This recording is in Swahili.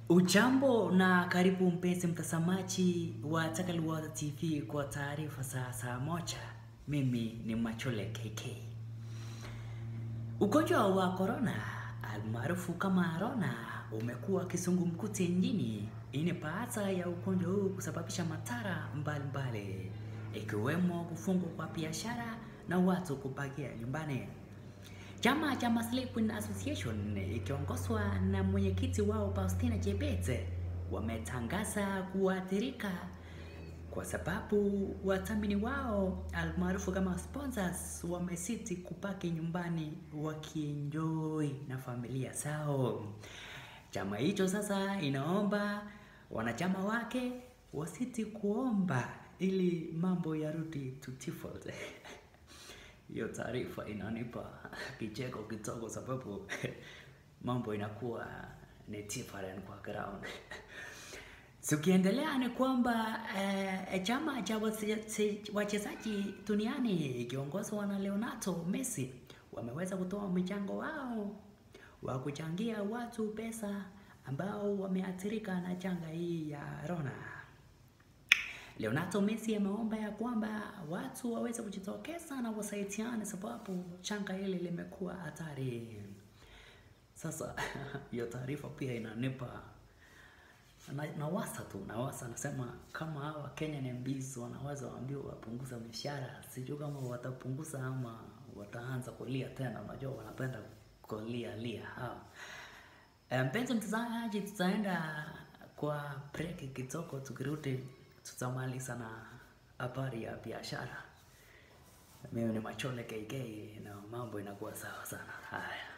Ujambo na karibu mpenzi mtazamaji wa Takaliwaza TV kwa taarifa za saa moja. Mimi ni Machole KK. Ugonjwa wa korona almaarufu kama Rona umekuwa kisungumkuti nchini. Hii ni baada ya ugonjwa huu kusababisha madhara mbalimbali ikiwemo kufungwa kwa biashara na watu kubakia nyumbani. Chama cha Muslim Queen Association ikiongozwa na mwenyekiti wao Faustina Chebet wametangaza kuathirika kwa sababu wathamini wao almaarufu kama sponsors wamesiti kubaki nyumbani wakienjoy na familia zao. Chama hicho sasa inaomba wanachama wake wasiti kuomba ili mambo yarudi to default. Hiyo taarifa inanipa kicheko kidogo sababu mambo inakuwa ni different kwa ground. Tukiendelea ni kwamba eh, chama cha wache- wachezaji duniani ikiongozwa na Leonardo Messi wameweza kutoa mchango wao wa kuchangia watu pesa ambao wameathirika na janga hii ya Rona. Leonardo Messi ameomba ya kwamba watu waweze kujitokeza na wasaidiane, sababu janga hili limekuwa hatari. Sasa hiyo taarifa pia inanipa na, nawasa tu nawasa, nasema kama hawa Kenyan MPs wanaweza waambiwa wapunguza mishahara, sijui kama watapunguza ama wataanza kulia tena. Unajua wanapenda kulia lia hawa. Eh, Mpenzi mtazamaji, tutaenda kwa break kidogo, tukirudi tutamaliza na habari ya biashara. Mimi ni Machole KK na mambo inakuwa sawa sana. Haya.